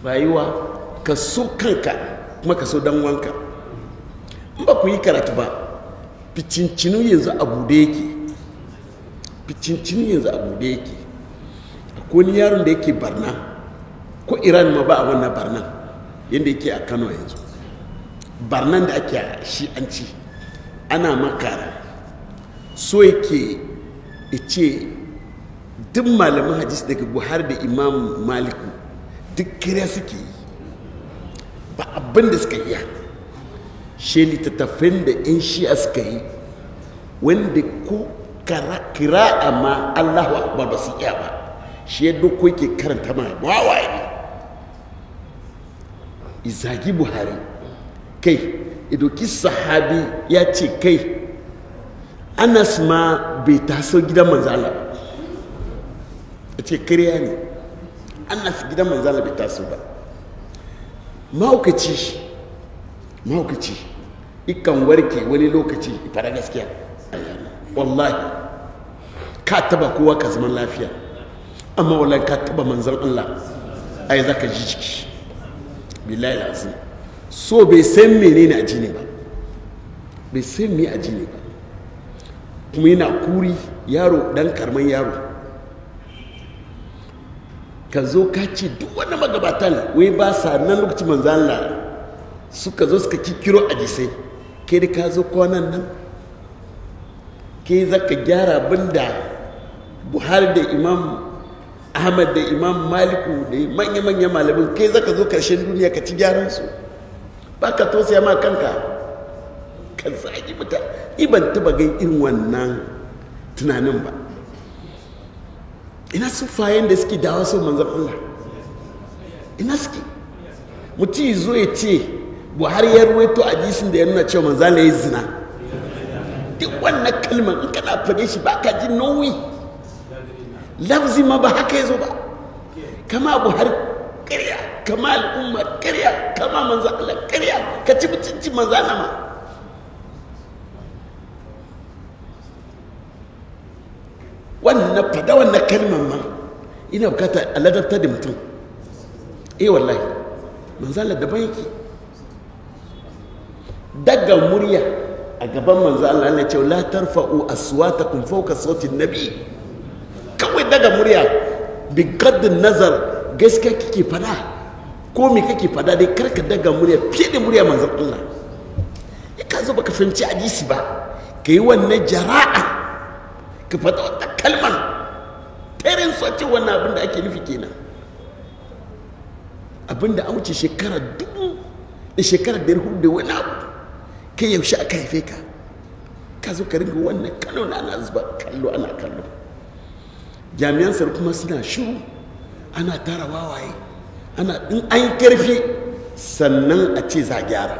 rayuwa ka so kanka kuma ka so dan wanka in ba ku yi karatu ba ficincinu yanzu a bude yake ficincinu yanzu a bude yake akwai wani yaron da yake barna ko iran ma ba a wannan barnan yadda yake a kano yanzu barnan da ake a shi'anci ana makara so yake ce duk malaman hadis daga buhari da imam maliku duk kiriya suke yi ba abin da suka iya shi littattafin da 'yan shi'a suka yi wanda ko kira'a ma allahu akbar ba su iya ba shi ya doko yake karanta ma wawaye ne izagi buhari kai idoki sahabi ya ce kai anas ma bai taso gidan manzala ya ce kariya ne anas gidan manzala bai taso ba mahaukaci mahaukaci ikan warke wani lokaci fara gaskiya wallahi ka taba kowa ka zaman lafiya amma wallahi ka taba manzan allah ai za ka ji jiki billahi lazim so bai san menene a jini ba bai san me a jini ba kuma yana kuri yaro dan karman yaro ka zo ka ce duk wani magabatan wai ba sa nan lokacin manzan Allah suka zo suka kikiro a jisai kai da ka zo kwanan nan kai za ka gyara abinda buhari da imam ahmad da imam maliku da manya-manya malamin kai za ka zo karshen duniya ka ci gyaran su ba ka tosaya ma kanka ka zagi muta iban taba gan irin wannan tunanin ba ina sufayen da suke dawa son manzan Allah ina suke mutum zo ya ce buhari ya ruwaito a jisun da ya nuna cewa manzan ya yi zina duk wannan kalmar in kana fade shi ba ka ji nauyi lafzi ma ba haka ya zo ba kama buhari karya kama al'umma karya kama manzan Allah karya ka ci mutunci manzan ma wannan fada wannan kalmar ma ina bukata a ladabta da mutum eh wallahi manzala daban yake daga murya a gaban manzo Allah ne ce la tarfa'u aswatakum fawqa sauti nabi kawai daga murya bi gaddin nazar gaskiya kike fada ko me kake fada dai karka daga murya fiye da murya manzon Allah ka zo baka fahimci hadisi ba ka yi wannan jara'a ka faɗa wata kalman tarin ce wannan abin da ake nufi kenan abin da an wuce shekara dubu da shekara da hudu da wani abu kai yaushe aka haife ka ka zo ka ringa wannan kallo na ana zuba kallo ana kallo jami'an tsaro kuma suna shiru ana tara wawaye ana in an karfi sannan a ce za gyara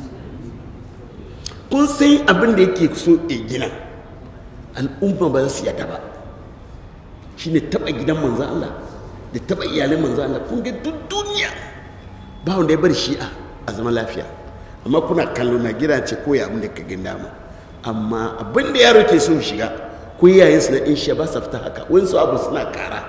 kun san abin da yake so a gina al'umma ba za su yada ba shi ne taɓa gidan manzan Allah da taɓa iyalin manzan Allah kun ga duk duniya ba wanda ya bar shi'a a zama lafiya amma kuna kallo na gida ce ko ya abin da ka gin dama amma abin da yaro ke so shiga ko yayin su na in shi ba sa fita haka wani su abu suna kara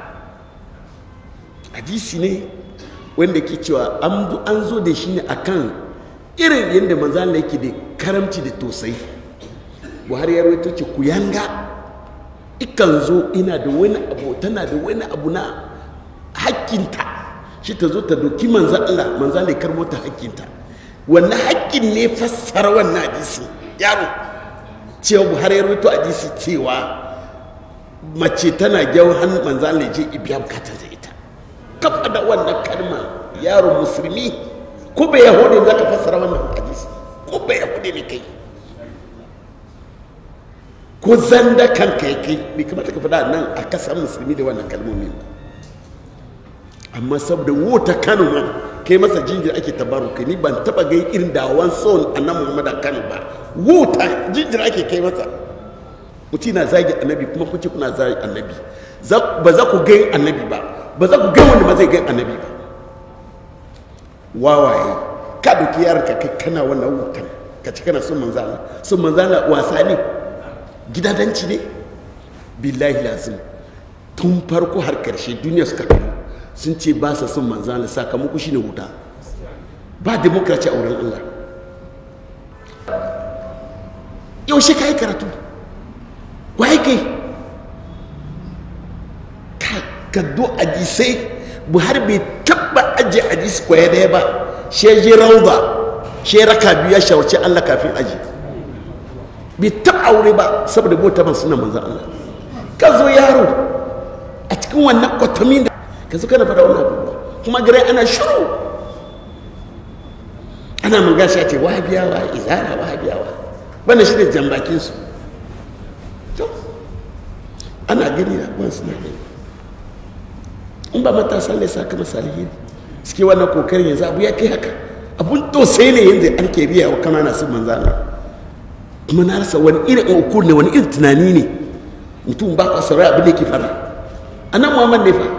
hadisi ne wanda ke cewa an zo da shi ne akan irin yadda manzan Allah yake da karamci da tosai buhari ya rawaito ce ku yanga ikan zo ina da wani abu tana da wani abu na hakkinta shi ta zo ta doki manzan Allah manzan Allah ya karbo ta hakkinta wannan hakkin ne fassara wannan hadisi yaro cewa buhari ya rawaito hadisi cewa mace tana gyawon hannun manzan Allah ya je ibiya bukatar da ita kafa da wannan kalma yaro musulmi ko bai yahudi za ka fassara wannan hadisi ko bai yahudi ne kai ko zanda kanka ya kai bai kamata ka faɗa nan a kasar musulmi da wannan kalmomin amma saboda wuta kano ma kai masa jinjir ake tabaru kai ni ban taba gai irin dawon son annan muhammad kano ba wuta jinjir ake kai masa mutum na zagi annabi kuma kuce kuna zagi annabi ba za ku gai annabi ba ba za ku gai wanda ba zai gai annabi ba wawaye ka doki yaran ka kai kana wannan wutan ka ci kana son manzala son manzala wasa ne gidadanci ne billahi lazim tun farko har karshe duniya suka karu sun ce ba sa son manzan Allah sakamako shine wuta ba demokraci a wurin Allah yaushe ka yi karatu waye kai ka do ajisai buhari bai taba ajiye ajisi kwaya daya ba shi je rauda shi raka biyu ya shawarci Allah kafin aji bai taba aure ba saboda bota ban suna manzan Allah ka zo yaro a cikin wannan kwatamin da ka zo kana fada wannan abubuwa kuma gare ana shiru ana mun gashi a ce wahabiyawa izara wahabiyawa wannan shi ne jambakinsu ana gani da abuwan suna gani in ba matasa ne sa kama salihiri suke wannan kokarin yanzu abu ya kai haka abun tosai ne yanzu an ke biya wa kanana sun manzana kuma na rasa wani irin ukur ne wani irin tunani ne mutum ba ka saurari abin da ke fara annan muhammad ne fa